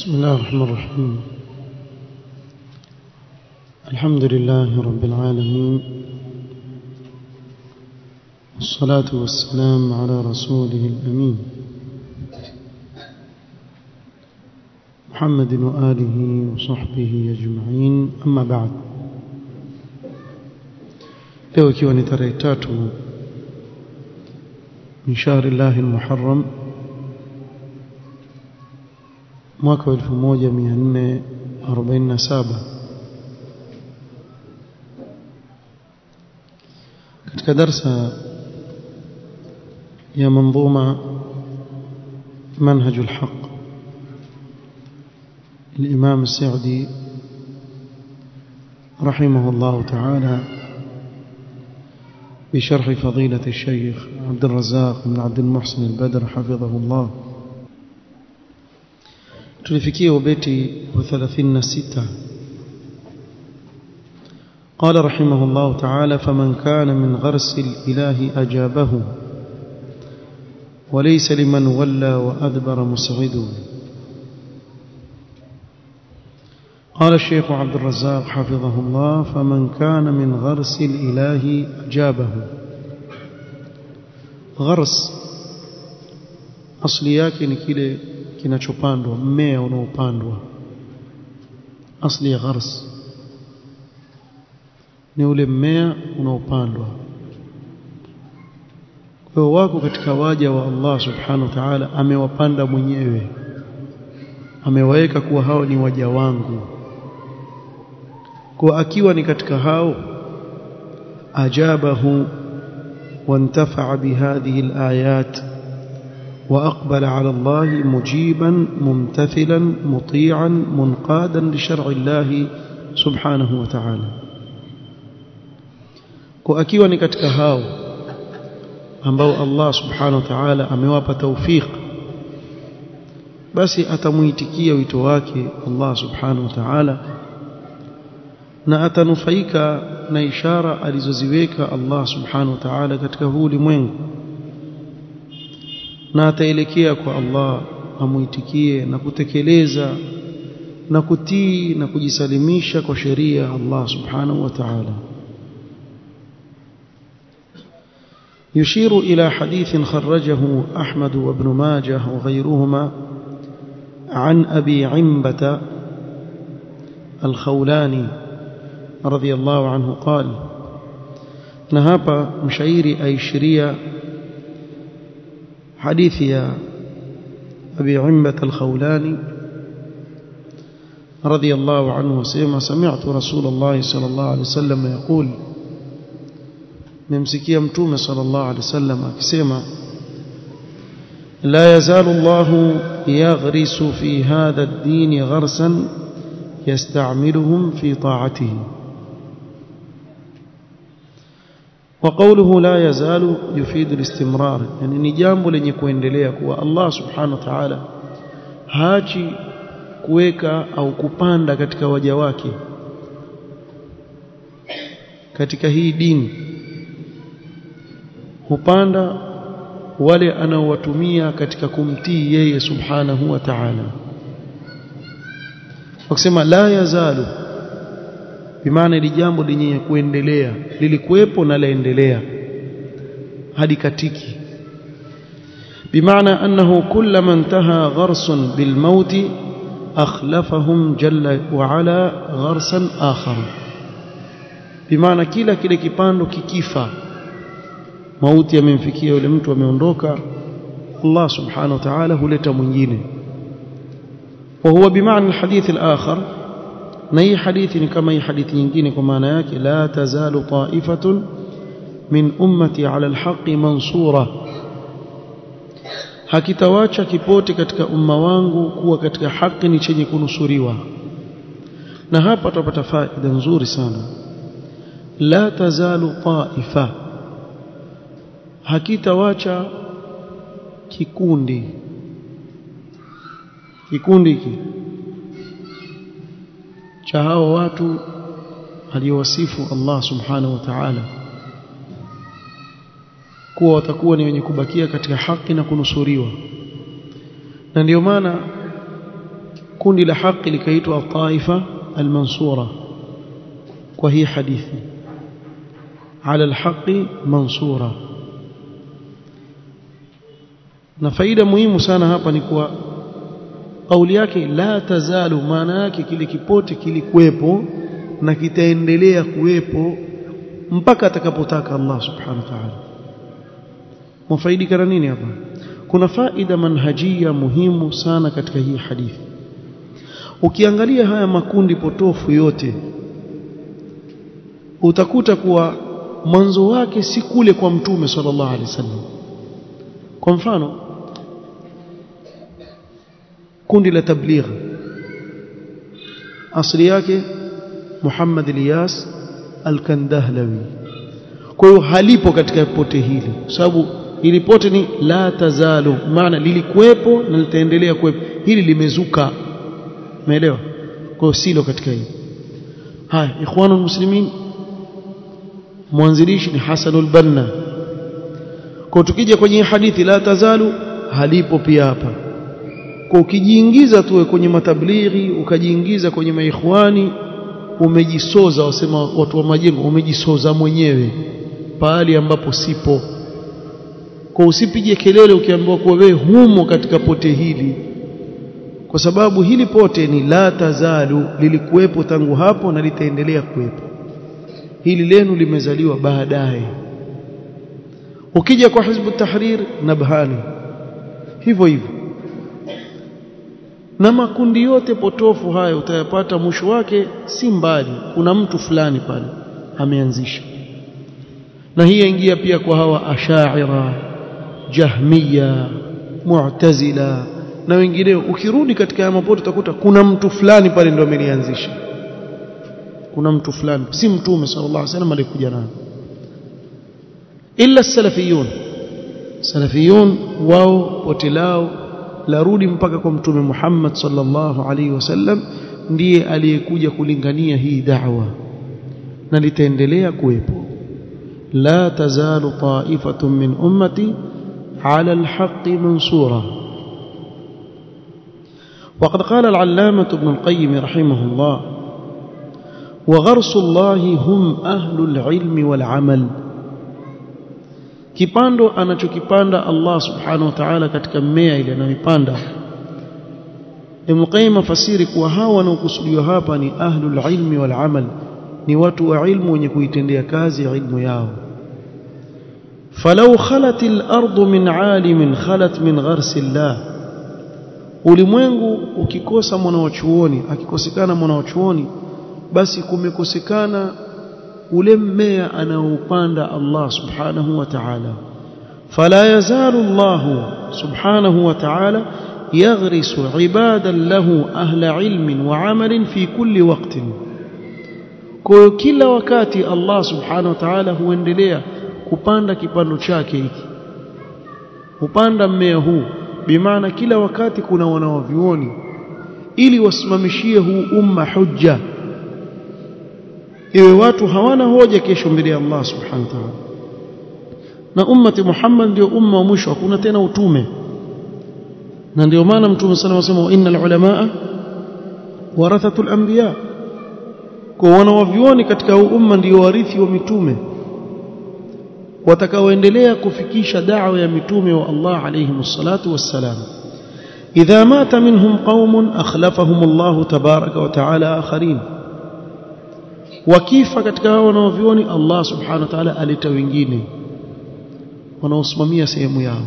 بسم الله الرحمن الرحيم الحمد لله رب العالمين والصلاة والسلام على رسوله الأمين محمد وآله وصحبه أجمعين أما بعد leo ikiwa ni tarehe tatu min shahri llahi lmuharram mwaka wa 1447 katika darsa ya manظuma منهج الحق الإمام السعدي رحمه الله تعالى بشرح فضيلة الشيخ عبد الرزاق بن عبد المحسن البدر حفظه الله tulifikia ubeti wa 36 قال رحمه الله تعالى فمن كان من غرس الإله أجابه وليس لمن ولى وأدبر مسعد قال الشيخ عبد الرزاق حفظه الله فمن كان من غرس الإله أجابه غرس أصلي yake ni kile kinachopandwa mmea unaopandwa asli ya ghars ni ule mmea unaopandwa kwa wako katika waja wa Allah subhanahu wa ta'ala amewapanda mwenyewe amewaweka kuwa hao ni waja wangu kwa akiwa ni katika hao ajabahu وانتفع بهذه الآيات وأقبل على الله مجيبا ممتثلا مطيعا منقادا لشرع الله سبحانه وتعالى وأكيوا ni katika hao ambao Allah subhanahu wa ta'ala amewapa tawfik basi atamuitikia wito wake Allah subhanahu wa ta'ala na atanufaika na ishara alizoziweka Allah subhanahu wa ta'ala katika huu ulimwengu na ataelekea kwa Allah amuitikie na kutekeleza na kutii na kujisalimisha kwa sheria ya Allah subhanahu wa ta'ala يشير إلى حديث خرجه أحمد وابن ماجه وغيرهما عن أبي عنبة الخولاني رضي الله عنه قال نهاب مشايري أي شريا حديث يا أبي عنبة الخولاني رضي الله عنه وسيما سمعت رسول الله صلى الله عليه وسلم يقول نمسكي متومة صلى الله عليه وسلم أكسيما لا يزال الله يغرس في هذا الدين غرسا يستعملهم في طاعته وقوله لا يزال يفيد الاستمرار يعني ni jambo lenye kuendelea kuwa Allah subhanahu wa ta'ala hachi kuweka au kupanda katika waja wake katika hii dini hupanda wale anaowatumia katika kumtii yeye subhanahu wa ta'ala wakisema la yazalu bimaana ili jambo lenye kuendelea lilikuwepo na laendelea hadi katiki bimaana annahu kullama intaha gharsun bilmaut akhlafahum jalla wa ala gharsan akhar bimaana kila kile kipando kikifa mauti yamemfikia yule mtu ameondoka Allah subhanahu wa ta'ala huleta mwingine وهو بمعنى الحديث الآخر na hii hadithi ni kama hii hadithi nyingine kwa maana yake la tazalu ta'ifatun min ummati ala alhaqi mansura hakitawacha kipote katika umma wangu kuwa katika haki ni chenye kunusuriwa na hapa tutapata faida nzuri sana la tazalu ta'ifa hakitawacha kikundi kikundi hiki cha hao watu aliyowasifu Allah subhanahu wa ta'ala kuwa watakuwa ni wenye kubakia katika haki na kunusuriwa na ndio maana kundi la haki likaitwa taifa almansura kwa hii hadithi ala alhaqi mansura na faida muhimu sana hapa ni kuwa kauli yake la tazalu maana yake kile kipote kilikuwepo na kitaendelea kuwepo mpaka atakapotaka Allah subhanahu wa ta'ala mwafaidika na nini hapa kuna faida manhajia muhimu sana katika hii hadithi ukiangalia haya makundi potofu yote utakuta kuwa mwanzo wake si kule kwa mtume sallallahu alaihi wasallam kwa mfano kundi la tabligh asili yake Muhammad Ilyas Al-Kandahlawi kwa hiyo halipo katika pote hili kwa sababu ili pote ni la tazalu maana lilikuwepo na litaendelea kuwepo hili limezuka umeelewa kwa hiyo silo katika hili haya ikhwanul muslimin mwanzilishi ni Hasanul Banna kwa tukija kwenye hadithi la tazalu halipo pia hapa kwa ukijiingiza tu kwenye matablighi ukajiingiza kwenye maikhwani umejisoza wasema watu wa majengo umejisoza mwenyewe pahali ambapo sipo kwa usipige kelele ukiambiwa kuwa wewe humo katika pote hili kwa sababu hili pote ni la tazalu lilikuwepo tangu hapo na litaendelea kuwepo hili lenu limezaliwa baadaye ukija kwa hizbu tahrir nabhani hivyo hivyo na makundi yote potofu haya utayapata mwisho wake si mbali kuna mtu fulani pale ameanzisha na hii yaingia pia kwa hawa ashaira jahmiya mu'tazila na wengineo ukirudi katika haya mapoto utakuta kuna mtu fulani pale ndio amelianzisha kuna mtu fulani si mtume sallallahu alaihi wasallam alikuja nayo illa salafiyun salafiyun wao pote lao larudi mpaka kwa mtume Muhammad sallallahu alaihi wasallam ndiye aliyekuja kulingania hii da'wa na litaendelea kuwepo la tazalu ta'ifatun min ummati ala alhaqqi mansura وقد قال العلامة ابن القيم رحمه الله وغرس الله هم أهل العلم والعمل kipando anachokipanda Allah subhanahu wa ta'ala katika mmea ile anayoipanda Ibn Qayyim afasiri kuwa hawa wanaokusudiwa hapa ni ahlul ilmi wal amal ni watu wa ilmu wenye kuitendea kazi ilmu yao falau khalat al-ardu min alimin khalat min gharsi Allah ulimwengu ukikosa mwanawachuoni akikosekana mwanawachuoni basi kumekosekana ule mmea anaoupanda Allah subhanahu wa ta'ala fala yazalu Allah subhanahu wa ta'ala yaghrisu ibadan lahu ahla ilmin wa amalin fi kulli waqtin kwa kila wakati Allah subhanahu wa ta'ala huendelea kupanda kipando chake hiki hupanda mmea huu bimaana kila wakati kuna wanawavioni ili wasimamishie huu umma hujja iwe watu hawana hoja kesho mbele ya Allah subhanahu wa ta'ala na ummati Muhammad ndio umma wa mwisho hakuna tena utume na ndio maana mtume sana anasema innal ulamaa warathatul anbiya kwa wanawavioni katika huu umma ndio warithi wa mitume watakaoendelea kufikisha da'wa ya mitume wa Allah alayhi wassalatu wassalam idha mata minhum qaumun akhlafahum Allah tabaraka wa ta'ala akharin wakifa katika hao wanaovioni Allah subhanahu wa ta'ala aleta wengine wanaosimamia sehemu yao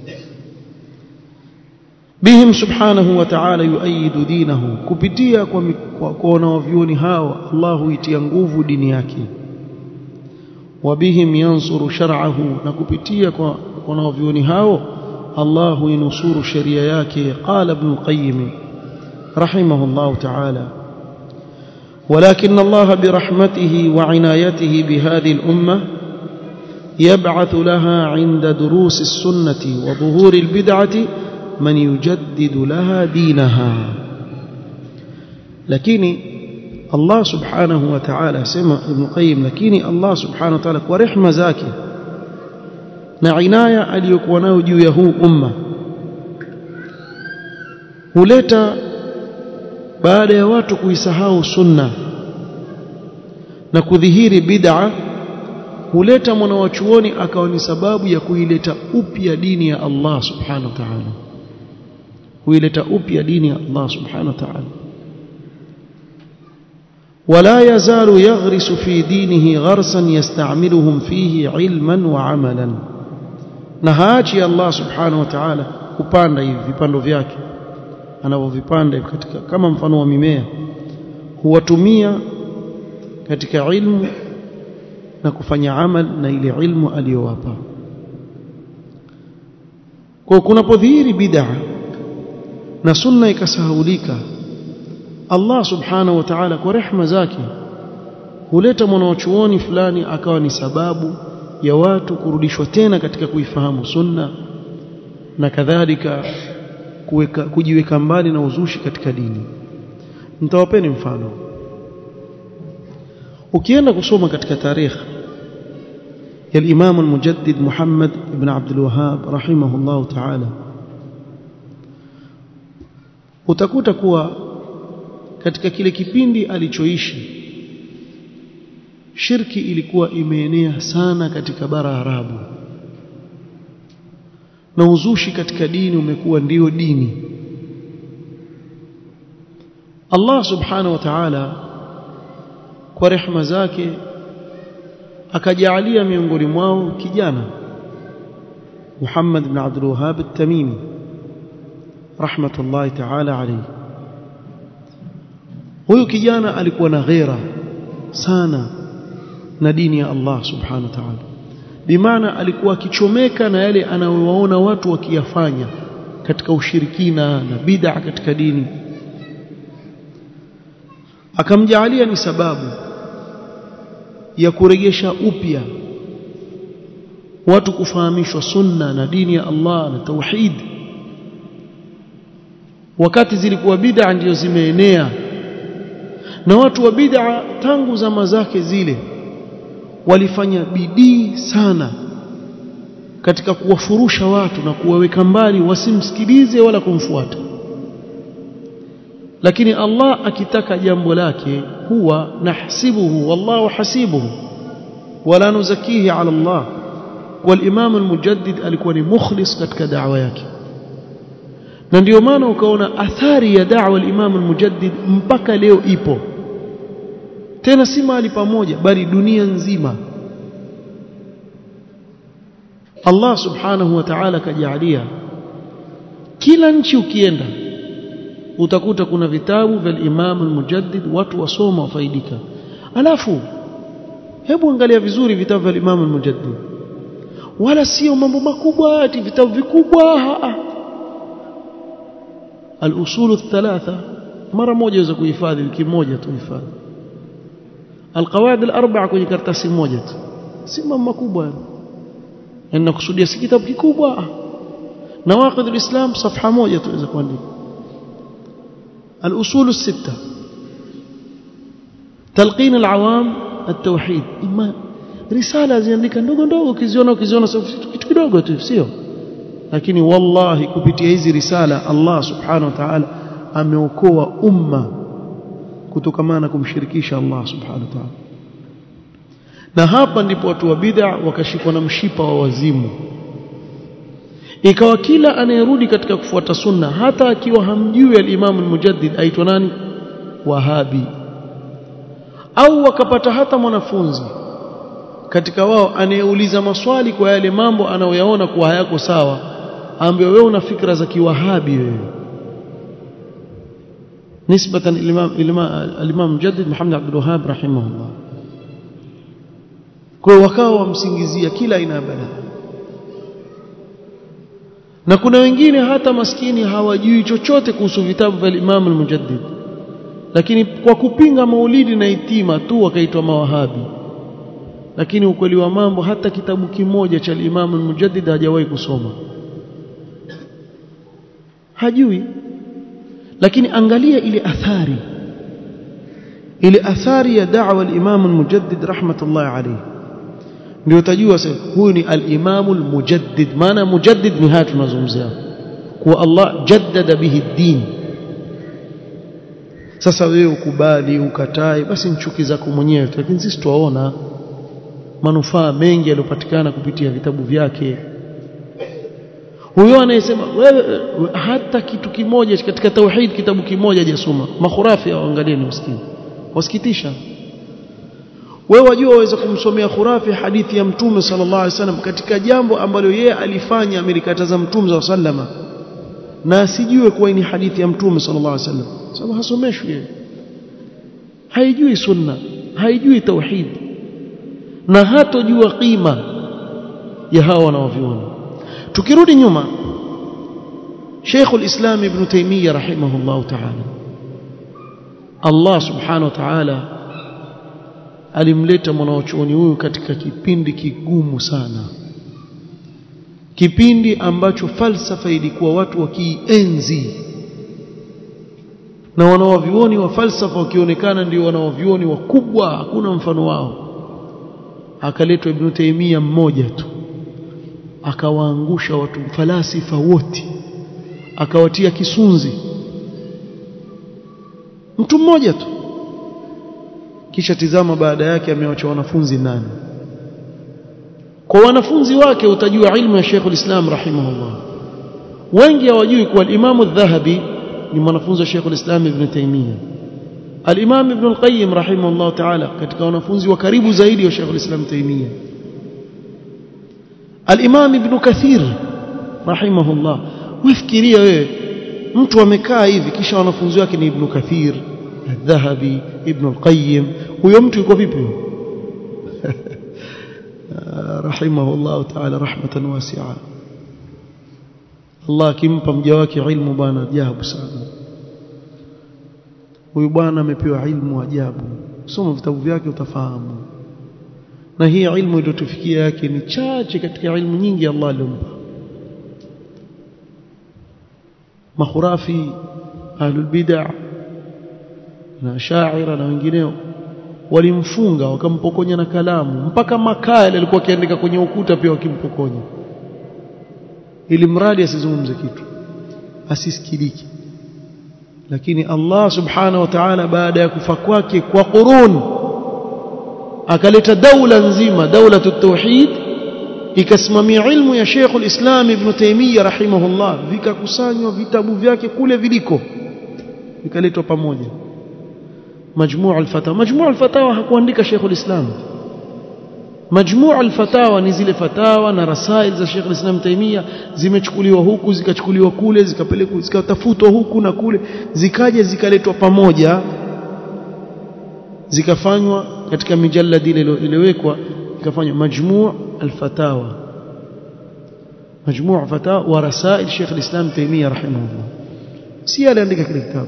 bihim subhanahu wa ta'ala yuayidu dinahu kupitia kwa kwa wanaovioni hao Allah huitia nguvu dini yake wabihim yansuru shar'ahu na kupitia kwa wanaovioni hao Allah huinusuru sheria yake qala ibn qayyim rahimahullah ta'ala ولكن الله برحمته وعنايته بهذه الأمة يبعث لها عند دروس السنة وظهور البدعة من يجدد لها دينها لكن الله سبحانه وتعالى سمع ابن قيم لكن الله سبحانه وتعالى ورحمة زاكي na inaya aliyokuwa nayo juu ya huu umma huleta baada ya watu kuisahau sunna na kudhihiri bid'a huleta mwanawachuoni akawa ni sababu ya kuileta upya dini ya Allah subhanahu wa ta'ala kuileta upya dini ya Allah subhanahu wa ta'ala ولا يزال يغرس في دينه غرسا يستعملهم فيه علما وعملا نهاجي الله سبحانه وتعالى kupanda hivi vipando vyake anavyovipanda katika kama mfano wa mimea huwatumia katika ilmu na kufanya amal na ile ilmu aliyowapa kwa kunapodhihiri bid'a na sunna ikasahaulika Allah subhanahu wa ta'ala kwa rehma zake huleta mwanachuoni fulani akawa ni sababu ya watu kurudishwa tena katika kuifahamu sunna na kadhalika kuweka kujiweka mbali na uzushi katika dini nitawapeni mfano ukienda kusoma katika tarikh ya al-Imam al-Mujaddid Muhammad ibn Abdul Wahhab rahimahullah ta'ala utakuta kuwa katika kile kipindi alichoishi shirki ilikuwa imeenea sana katika bara Arabu na uzushi katika dini umekuwa ndio dini Allah subhanahu wa ta'ala kwa rehma zake akajalia miongoni mwao kijana Muhammad ibn Abdul Wahhab at-Tamimi rahmatullahi ta'ala alayhi huyu kijana alikuwa na ghera sana na dini ya Allah subhanahu wa ta'ala bimaana alikuwa akichomeka na yale anayowaona watu wakiyafanya katika ushirikina na bid'a katika dini akamjaalia ni sababu ya kurejesha upya watu kufahamishwa sunna na dini ya Allah na tauhid wakati zilikuwa bid'a ndiyo zimeenea na watu wa bid'a tangu zama zake zile walifanya bidii sana katika kuwafurusha watu na kuwaweka mbali wasimsikilize wala kumfuata lakini Allah akitaka jambo lake huwa nahsibuhu wallahu hasibuhu wala nuzakihi ala Allah والامام المجدد alikuwa ni mukhlis katika da'wa yake na ndio maana ukaona athari ya da'wa al-Imam al-Mujaddid mpaka leo ipo tena si mahali pamoja bali dunia nzima Allah subhanahu wa ta'ala kajalia kila nchi ukienda utakuta kuna vitabu vya Imam al-Mujaddid watu wasoma wafaidika alafu hebu angalia vizuri vitabu vya Imam al-Mujaddid wala sio mambo makubwa ati vitabu vikubwa al-usul thalatha mara moja waweza kuhifadhi wiki moja tu hifadhi القواعد الاربعه kwenye karatasi moja tu si mambo makubwa yani nakusudia si kitabu kikubwa nawaqid alislam safha moja tu waweza kuandika الاصول السته تلقين العوام التوحيد اما risala ziandika ndogo ndogo ukiziona ukiziona kitu kidogo tu sio lakini wallahi kupitia hizi risala Allah subhanahu wa ta'ala ameokoa umma kutokamana na kumshirikisha Allah subhanahu wa ta'ala na hapa ndipo watu wa bid'a wakashikwa na mshipa wa wazimu ikawa kila anayerudi katika kufuata sunna hata akiwa hamjui al-Imam al-Mujaddid aitwa nani Wahabi au wakapata hata mwanafunzi katika wao anayeuliza maswali kwa yale mambo anayoyaona kuwa hayako sawa ambaye wewe una fikra za kiwahabi wewe نسبة الإمام الإمام مجدد محمد عبد الوهاب رحمه الله kwa wakawa wamsingizia kila aina ya balaa na kuna wengine hata maskini hawajui chochote kuhusu vitabu vya Imam al-Mujaddid lakini kwa kupinga maulidi na itima tu wakaitwa mawahabi lakini ukweli wa mambo hata kitabu kimoja cha Imam al-Mujaddid hajawahi kusoma hajui lakini angalia ile athari ile athari ya da'wa al-Imam al-Mujaddid rahmatullah alayhi ndio utajua sasa huyu ni al-Imam al-Mujaddid maana mujaddid ni haya tunazungumzia kuwa Allah jaddada bihi din sasa wewe ukubali ukatae basi nchuki zako mwenyewe lakini sisi tuwaona manufaa mengi yaliyopatikana kupitia vitabu vyake huyo anayesema wewe hata kitu kimoja katika tauhid kitabu kimoja hajasoma makhurafi angalieni usikie wasikitisha wewe wajua waweza kumsomea khurafi hadithi ya mtume sallallahu alaihi wasallam katika jambo ambalo yeye alifanya amelikataza mtume sallallahu alaihi wasallam na asijue kuwa ni hadithi ya mtume sallallahu alaihi wasallam sababu hasomeshwi yeye haijui sunna haijui tauhid na hatojua qima ya hawa wanaoviona tukirudi nyuma Sheikh al-Islam Ibn Taymiyyah rahimahullah ta'ala Allah subhanahu wa ta'ala alimleta mwanachuoni huyu katika kipindi kigumu sana kipindi ambacho falsafa ilikuwa watu wakienzi na wanawavioni wa falsafa wakionekana ndio wanawavioni wakubwa hakuna mfano wao akaletwa Ibn Taymiyyah mmoja tu akawaangusha watu falasifa wote akawatia kisunzi mtu mmoja tu kisha tizama baada yake amewacha wanafunzi nani kwa wanafunzi wake utajua ilmu ya Sheikh al-Islam rahimahullah wengi hawajui kuwa al-Imam al-Dhahabi ni mwanafunzi wa Sheikh al-Islam Ibn Taymiyyah al-Imam Ibn al-Qayyim rahimahullah ta'ala katika wanafunzi wa karibu zaidi wa Sheikh al-Islam Taymiyyah al-Imam Ibn Kathir rahimahullah wafikiria wewe mtu amekaa hivi kisha wanafunzi wake ni Ibn Kathir al-Dhahabi Ibn al-Qayyim huyo mtu yuko vipi rahimahullah ta'ala rahmatan wasi'a Allah akimpa mja wake ilmu bwana ajabu sana huyu bwana amepewa ilmu ajabu soma vitabu vyake utafahamu na hii ilmu iliyotufikia yake ni chache katika ilmu nyingi Allah aliyompa makhurafi ahlul bid'ah na shaira na wengineo walimfunga wakampokonya na kalamu mpaka makaa yale alikuwa akiandika kwenye ukuta pia wakimpokonya ili mradi asizungumze kitu asisikiliki lakini Allah subhanahu wa ta'ala baada ya kufa kwake kwa qurun akaleta daula nzima daula tauhid ikasimamia ilmu ya Sheikh al-Islam Ibn Taymiyyah rahimahullah vikakusanywa vitabu vyake kule viliko vikaletwa pamoja majmuu al-fatawa majmuu al-fatawa hakuandika Sheikh al-Islam majmuu al-fatawa ni zile fatawa na rasail za Sheikh al-Islam Taimia zimechukuliwa huku zikachukuliwa kule zikapelekwa zikatafutwa huku na kule zikaja zikaletwa pamoja zikafanywa katika mijalladi ile iliyowekwa ikafanywa majmuu al-fatawa majmuu fatawa wa rasail Sheikh al-Islam Taimia rahimahullah si aliandika kile kitabu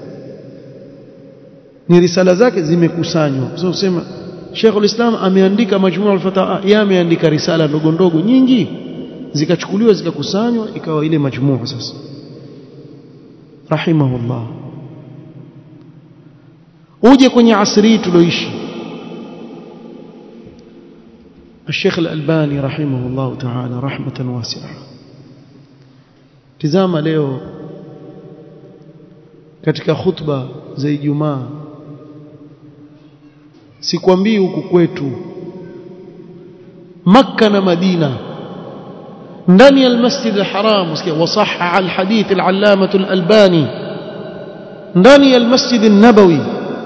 ni risala zake zimekusanywa sio kusema Sheikh al-Islam ameandika majmuu al-fatawa yeye ameandika risala ndogo ndogo nyingi zikachukuliwa zikakusanywa ikawa ile majmuu sasa rahimahullah uje kwenye asri tulioishi الشيخ الألباني رحمه الله تعالى رحمة واسعة tizama leo katika khutba za Ijumaa sikwambii huku kwetu Makka na Madina ndani ya Masjid al-Haram usikia wasaha al-hadith al-allamah al-Albani ndani ya Masjid an-Nabawi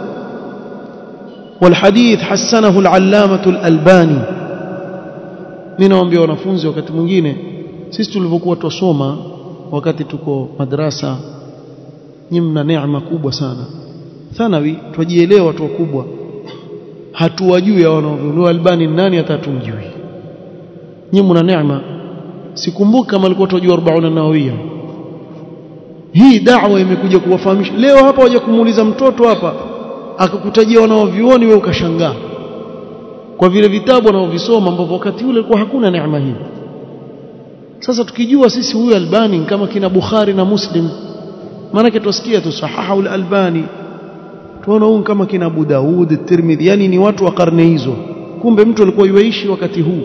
والحديث حسنه العلامة الألباني ninawaambia wanafunzi wakati mwingine sisi tulivyokuwa tusoma wakati tuko madrasa nyinyi mna neema kubwa sana thanawi tujielewa watu wakubwa hatuwajui hao wanaoviunua albani nani hata tumjui nyinyi mna neema sikumbuki kama alikuwa tunajua 40 nawawia hii da'wa imekuja kuwafahamisha leo hapa waje kumuuliza mtoto hapa akakutajia wanaovioni wewe ukashangaa kwa vile vitabu wanaovisoma ambavyo wakati ule alikuwa hakuna neema hii sasa tukijua sisi huyu albani kama kina bukhari na muslim maana tusikia tu sahaha al-albani tuona huyu kama kina Abu Daud Tirmidhi yani ni watu wa karne hizo kumbe mtu alikuwa yuishi wakati huu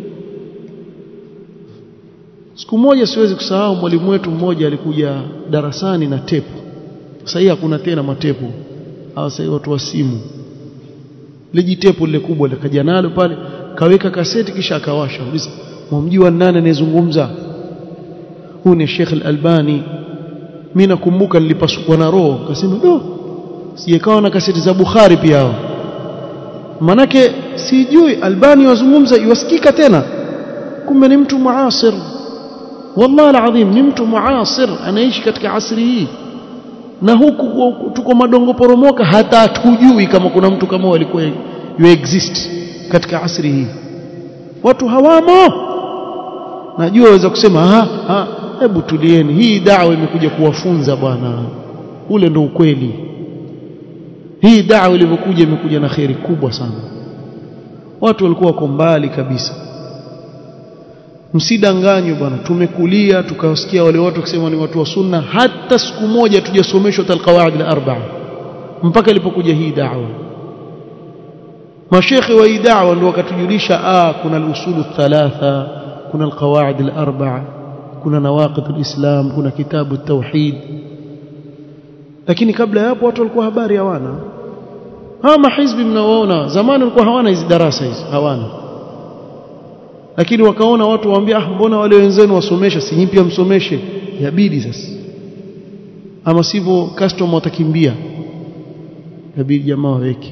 siku moja siwezi kusahau mwalimu wetu mmoja alikuja darasani na tepu sasa hii hakuna tena matepu au sasa watu wa simu lijitepo lile kubwa likaja nalo pale kaweka kaseti kisha akawasha uliza mwamjua nani anayezungumza huyu ni Sheikh Al-Albani mimi nakumbuka nilipasukwa na roho akasema do sijekawa na kaseti za Bukhari pia hao manake sijui Albani wazungumza iwasikika tena kumbe ni mtu muasir wallahi alazim ni mtu muasir anaishi katika asri hii na huku tuko madongo poromoka hata hatujui kama kuna mtu kama walikuwa you exist katika asri hii watu hawamo najua waweza kusema ha, ha hebu tulieni hii dawa imekuja kuwafunza bwana ule ndo ukweli hii dawa ilivyokuja imekuja na kheri kubwa sana watu walikuwa wako mbali kabisa msidanganywe bwana tumekulia tukawasikia wale watu wakisema ni watu wa sunna hata siku moja tujasomeshwa talqawaid al-arba'a mpaka ilipokuja hii da'wa mashekhi wa hii da'wa ndio wakatujulisha ah kuna al-usulu thalatha kuna al-qawaid al-arba'a kuna nawaqid al-islam kuna kitabu at-tauhid lakini kabla ya hapo watu walikuwa habari hawana hawa mahizbi mnaoona zamani walikuwa hawana hizi darasa hizi hawana lakini wakaona watu waambia ah mbona wale wenzenu wasomesha si pia msomeshe yabidi sasa ama sivyo customer watakimbia yabidi jamaa waweke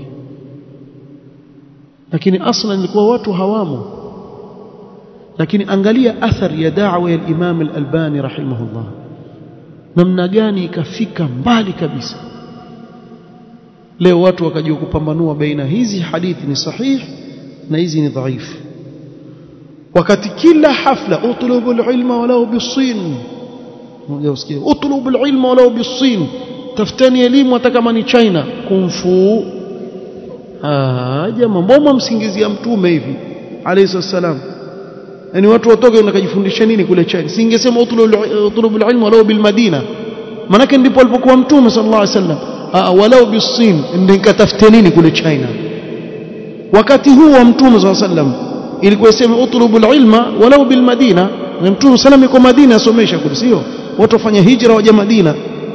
lakini aslan ilikuwa watu hawamo lakini angalia athari ya da'wa ya Imam al-Albani rahimahullah namna gani ikafika mbali kabisa leo watu wakajua kupambanua baina hizi hadithi ni sahih na hizi ni dhaifu wakati kila hafla utlubu alilma walau bisin mmoja usikie utlubu alilma walau bisin tafuteni elimu hata kama ni China kumfu ah jamaa mbona msingizia mtume hivi alayhi salam yani watu watoke nakajifundisha nini kule China singesema utlubu alilma walau bilmadina manake ndipo alipokuwa mtume sallallahu alayhi wasallam ah walau bisin ndio nikatafute nini kule China wakati huu wa mtume sallallahu alayhi wasallam ilikuwa iseme utlubu ilma walau bil madina na mtume sallam yuko madina asomesha kule sio watu wafanya hijra waje madina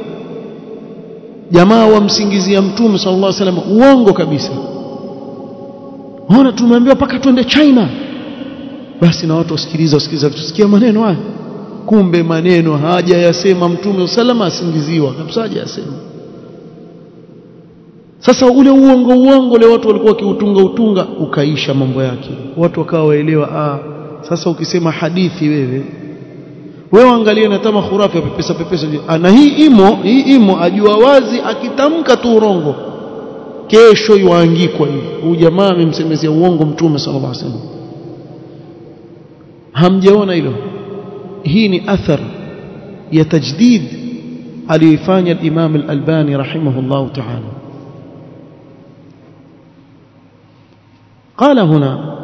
jamaa wamsingizia mtume sallallahu alaihi wasallam uongo kabisa ona tumeambiwa paka twende china basi na watu wasikiliza wasikiliza tusikia maneno haya kumbe maneno haja yasema mtume sallam asingiziwa kabisa haja yasema sasa ule uongo uongo le watu walikuwa wakiutunga utunga ukaisha mambo yake watu wakawa waelewa ah sasa ukisema hadithi wewe wewe angalia na tama khurafi ya pepesa pepesa na hii imo hii imo ajua wazi akitamka tu urongo kesho yuangikwa hivi huyu jamaa amemsemezea uongo mtume sallallahu alaihi wasallam hamjaona hilo hii ni athar ya tajdid aliyoifanya al-Imam al-Albani rahimahullah ta'ala قال هنا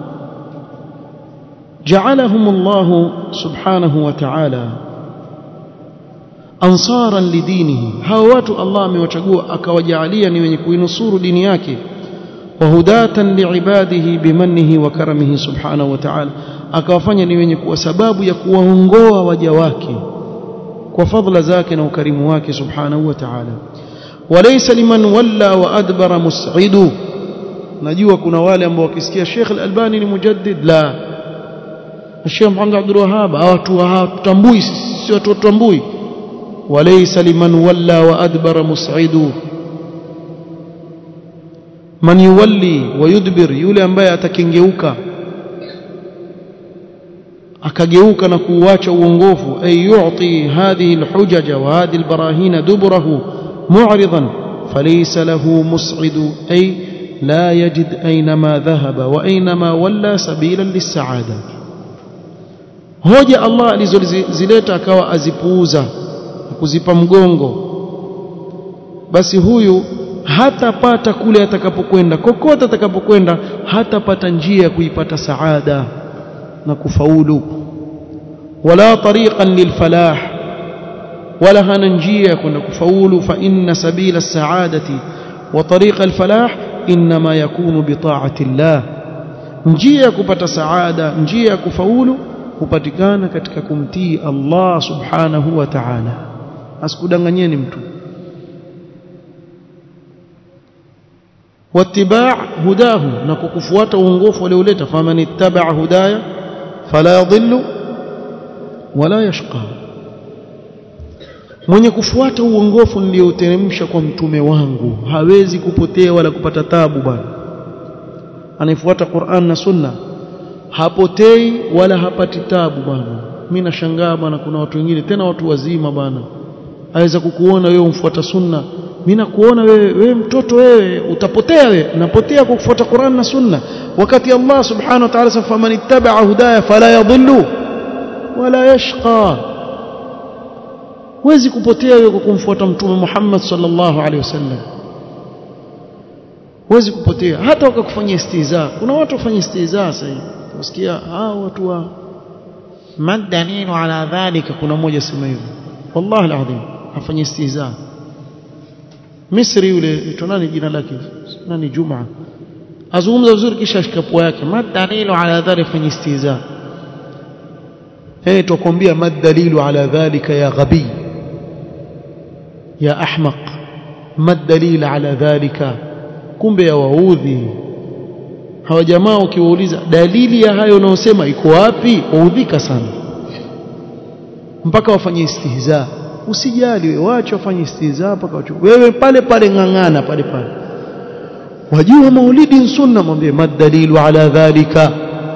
جعلهم الله سبحانه وتعالى أنصارا لدينه هاوات الله amewachagua akawajalia ni wenye kuinusuru dini yake وهداة لعباده بمنه وكرمه سبحانه وتعالى akawafanya ni wenye kuwa sababu ya kuwaongoa waja wake kwa fadhila zake na ukarimu wake subhanahu wa ta'ala walaysa liman walla wa adbara mus'idu najua kuna wale ambao wakisikia Sheikh Al-Albani ni mujaddid la Sheikh Muhammad Abdul Wahhab watu hawatambui sisi watu watambui walaysa liman walla wa adbara mus'idu man yuwalli wa yudbir yule ambaye atakengeuka akageuka na kuuacha uongofu ay yu'ti hadhihi alhujaja wa hadhihi albarahina duburahu mu'ridan falaysa lahu mus'idu ay لا يجد أينما ذهب وأينما ولى سبيلا للسعادة hoja Allah alizozileta akawa azipuuza kuzipa mgongo basi huyu hatapata kule atakapokwenda kokote atakapokwenda hatapata njia ya kuipata saada na kufaulu wala tariqan lilfalah wala hana njia ya kwenda kufaulu fa inna sabila saadati wa tariqa alfalah inma yakunu bitaati llah njia ya kupata saada njia ya kufaulu hupatikana katika kumtii Allah subhanahu wa ta'ala asikudanganyeni mtu watibaa hudahu na kukufuata uongofu alioleta faman ittabaa hudaya fala yadhillu wala yashqa mwenye kufuata uongofu nilioteremsha kwa mtume wangu hawezi kupotea wala kupata tabu bwana anayefuata Qur'an na Sunna hapotei wala hapati tabu bwana mimi nashangaa bwana kuna watu wengine tena watu wazima bwana aweza kukuona wewe umfuata Sunna mimi nakuona wewe wewe mtoto wewe utapotea wewe napotea kwa kufuata Qur'an na Sunna wakati Allah subhanahu wa ta'ala sema man ittaba'a hudaya fala yadhillu wala yashqa huwezi kupotea wewe kwa kumfuata mtume Muhammad sallallahu alaihi wasallam huwezi kupotea hata wakakufanyia istiza kuna watu wafanya istiza sasa hivi usikia hao watu wa madanilu ala dhalika kuna mmoja sema hivyo wallahi alazim afanya istiza Misri yule tunani jina lake nani Juma azungumza vizuri kisha ashika pua yake madanilu ala dhalika afanya istiza eh tukwambia madalilu ala dhalika ya ghabi ya ahmaq madalil ala dhalika kumbe ya waudhi hawa jamaa ukiwauliza dalili ya hayo unaosema iko wapi waudhika sana mpaka wafanye istihza usijali wewe wacha wafanye istihza mpaka wachukue wewe pale pale ngangana pale pale wajua maulidi sunna mwambie madalilu ala dhalika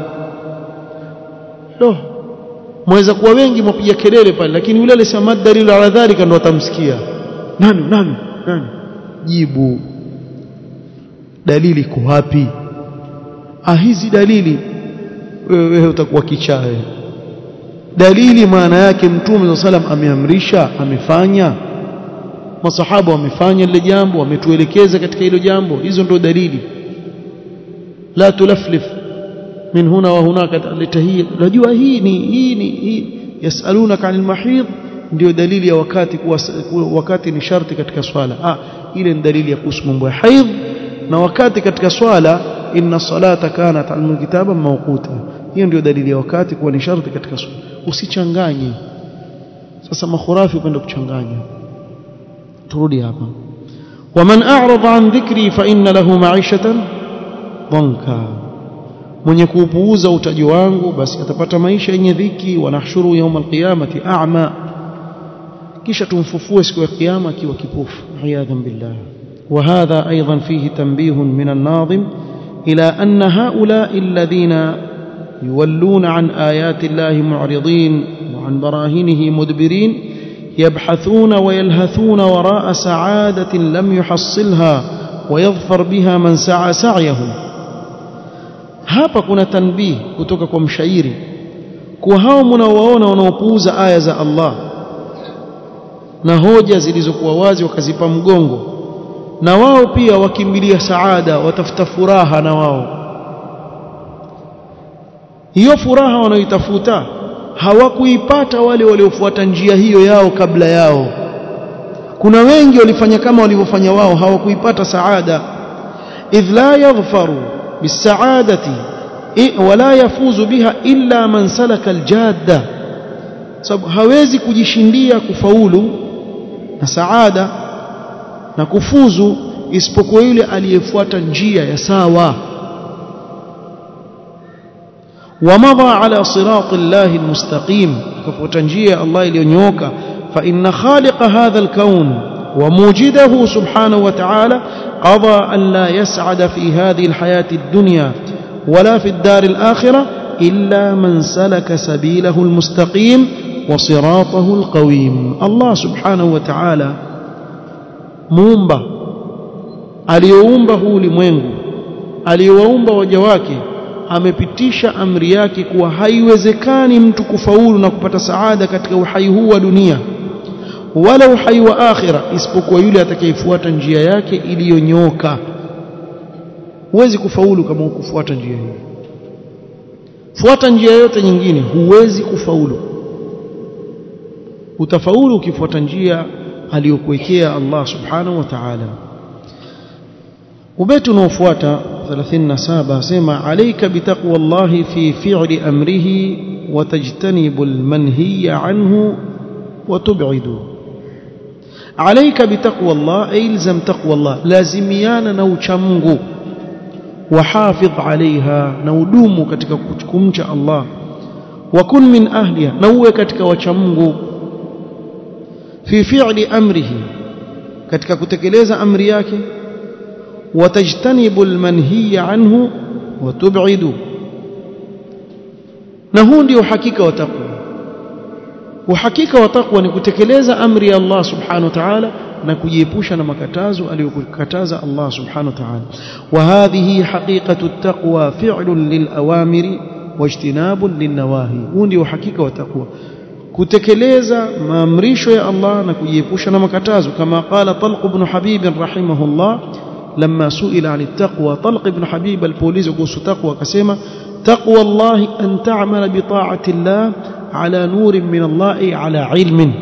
lo mweza kuwa wengi mwapiga kelele pale lakini yule alisema madalilu ala dhalika ndo atamsikia nani nani nani jibu dalili iko wapi ah hizi dalili wewe utakuwa kichawe dalili maana yake mtume sallam ameamrisha amefanya masahaba wamefanya lile jambo wametuelekeza katika hilo jambo hizo ndio dalili la tulaflif min huna wa hunaka litahiyya unajua hii ni hii ni hii yasalunaka anil mahid ndio dalili ya wakati kuwa wakati ni sharti katika swala ah ile ni dalili ya kuhusu mambo ya haidh na wakati katika swala inna salata kanat alkitaba mawquta hiyo ndio dalili ya wakati kuwa ni sharti katika swala usichanganye sasa makhurafi upenda kuchanganya turudi hapa waman a'rada an dhikri fa inna lahu ma'ishatan dhanka mwenye kuupuuza utaji wangu basi atapata maisha yenye dhiki wanahshuru yawm alqiyamati a'ma kisha tumfufue siku ya kiyama akiwa kipofu iyadhan billah وهذا أيضا فيه تنبيه من الناظم إلى أن هؤلاء الذين يولون عن آيات الله معرضين وعن براهنه مدبرين يبحثون ويلهثون وراء سعادة لم يحصلها ويظفر بها من سعى سعيه hapa kuna tanbih kutoka kwa mshairi kwa hao mnaowaona wanaopuuza aya za Allah na hoja zilizokuwa wazi wakazipa mgongo na wao pia wakimbilia saada watafuta furaha na wao hiyo furaha wanaoitafuta hawakuipata wale waliofuata njia hiyo yao kabla yao kuna wengi walifanya kama walivyofanya wao hawakuipata saada idh la yaghfaru bisaadati wala yafuzu biha illa man salaka aljadda sababu hawezi kujishindia kufaulu na saada na kufuzu isipokuwa yule aliyefuata njia ya sawa ومضى على صراط الله المستقيم كفوت njia Allah iliyonyooka fa inna khaliq hadha al-kawn وموجده سبحانه وتعالى قضى أن لا يسعد في هذه الحياة الدنيا ولا في الدار الآخرة إلا من سلك سبيله المستقيم وصراطه القويم الله سبحانه وتعالى muumba aliyoumba huu ulimwengu aliyowaumba waja wake amepitisha amri yake kuwa haiwezekani mtu kufaulu na kupata saada katika uhai huu wa dunia wala uhai wa akhira isipokuwa yule atakayefuata njia yake iliyonyooka huwezi kufaulu kama ukufuata njia hiyo fuata njia yote nyingine huwezi kufaulu utafaulu ukifuata njia aliyokuwekea Allah subhanahu wa ta'ala ubeti unaofuata 37 asema alayka bitaqwa Allah fi fi'li amrihi wa tajtanibu almanhiya anhu wa tub'idu عليك بتقوى الله أي الزم تقوى الله لازميانا نوچا Mungu وحافظ عليها نودوم katika kumcha Allah وكن من أهلها نوwe katika wacha Mungu في فعل أمره katika kutekeleza amri yake watajtanibu almanhiy anhu watub'idu na huu ndio uhakika wa taqwa uhakika wa taqwa ni kutekeleza amri ya Allah subhanahu wa ta'ala na kujiepusha na makatazo aliyokataza Allah subhanahu wa ta'ala wa hadhihi haqiqatu at-taqwa fi'lun lil awamiri wajtinabun lin nawahi huu ndio uhakika wa taqwa kutekeleza maamrisho ya Allah na kujiepusha na makatazo kama qala Talq ibn Habib rahimahullah لما سئل عن التقوى طلق بن حبيب البوليس قوس تقوى كسيما تقوى الله أن تعمل بطاعة الله على نور من الله أي على علم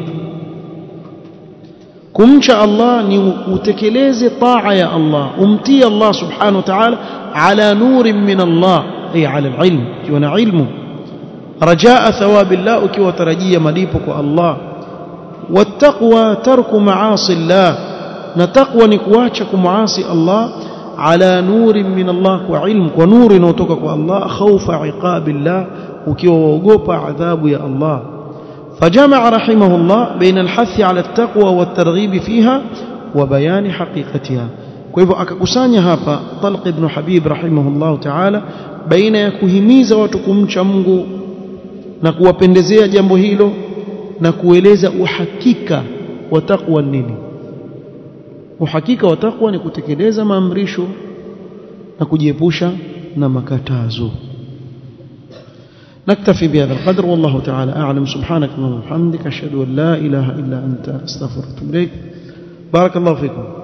كمش الله نتكليز طاعة يا الله أمتي الله سبحانه وتعالى على نور من الله أي على العلم كيوانا علمه رجاء ثواب الله كي وترجي مليبك الله والتقوى ترك معاصي الله نتقوى نكواcha kumuasi Allah ala nuri min Allah kwa ilmu kwa nuru inayotoka kwa Allah khaufa iqabillah ukiwa waogopa adhabu ya Allah فجمع رحمه الله بين الحث على التقوى والترغيب فيها وبيان حقيقتها kwa hivyo akakusanya hapa Talq ibn Habib rahimahullah ta'ala baina ya kuhimiza watu kumcha Mungu na kuwapendezea jambo hilo na kueleza uhakika wa taqwa nini uhakika wa taqwa ni kutekeleza maamrisho na kujiepusha na makatazo نكتفي بهذا القدر والله تعالى أعلم سبحانك اللهم وبحمدك أشهد أن لا إله إلا أنت أستغفرك وأتوب إليك بارك الله فيكم